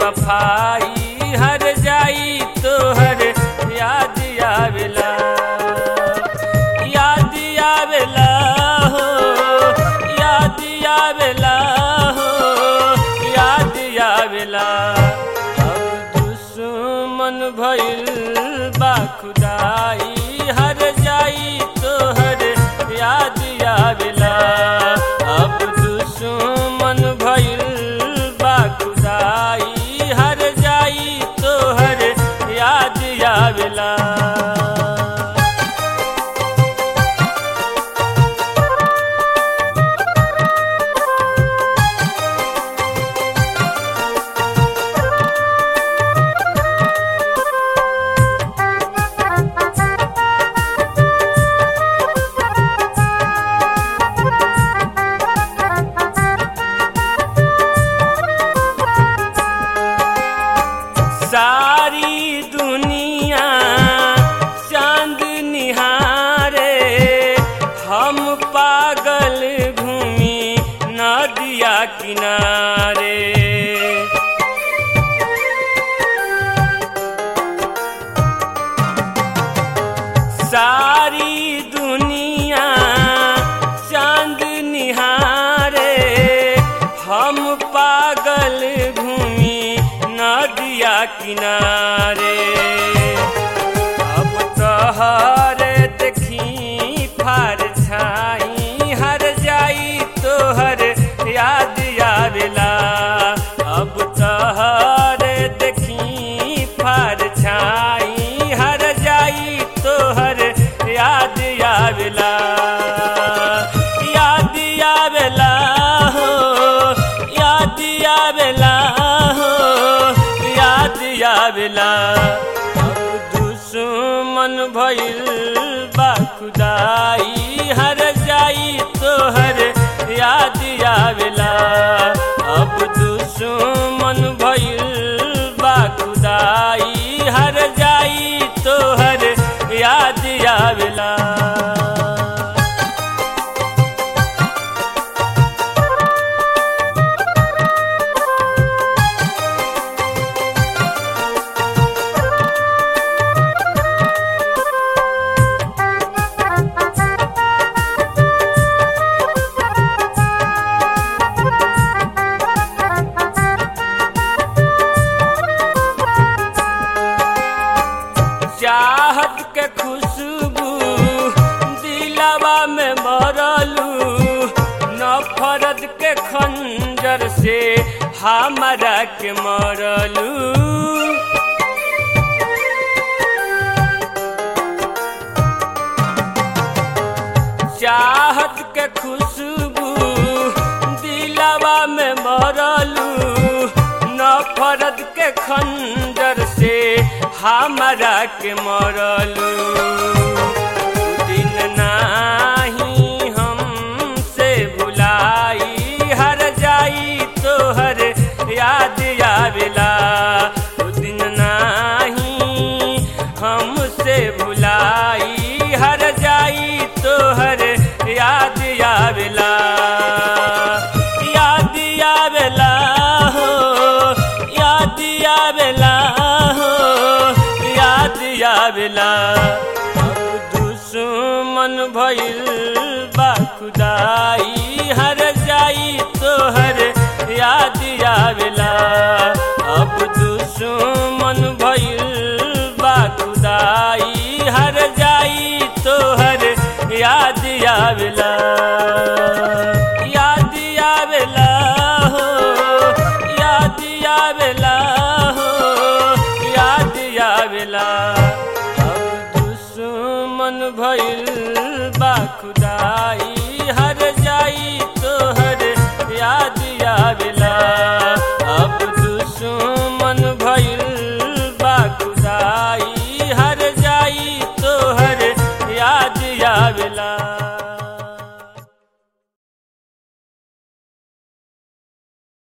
बेवफाई हर जाई तोहर याद आवेला याद आवेला हो याद आवेला हो याद आवेला अब दुश्मन भइल बा खुदाई हर जाई तोहर याद आवेला अब दुश्मन भइल बा खुदाई हर जाई तोहर याद आवेला सारी दुनिया चांद निहारे हम पागल घूमी नदिया किनारे सारी दुनिया चांद निहारे हम पागल घूमी नदिया किनारे अब तोहर देखी फार छाई हर जाई तोहर याद आवेला अब तोहर देखी फार छाई हर जाई तोहर याद आवेला याद आवेला हो याद आवेला हो याद आवेला अब दुश्मन भइल बा खुदाई हर जाई तोहर याद आवेला अब दुश्मन भइल बा खुदाई हर जाई तोहर याद आवेला चाहत के खुशबू दिलावा में भरलू नफरत के खंजर से हमारा के मरलू चाहत के खुशबू दिलावा में भरलू नफरत के खंजर से हमारा के मरलू दिन नाही हमसे भुलाई हर जाई तोहर याद आवेला उ दिन नाही हमसे भुलाई हर जाई तोहर याद आवेला याद आवेला हो याद आवेला हो याद आवेला अब दुश्मन भइल बा खुदाई हर जाई तोहर याद आवेला अब दुश्मन भइल बा खुदाई हर जाई तोहर याद आवेला याद आवेला हो याद आवेला हो याद आवेला अब दुश्मन भइल बा खुदाई हर जाई तोहर याद आवेला अब दुश्मन भइल बा खुदाई हर जाई तोहर याद आवेला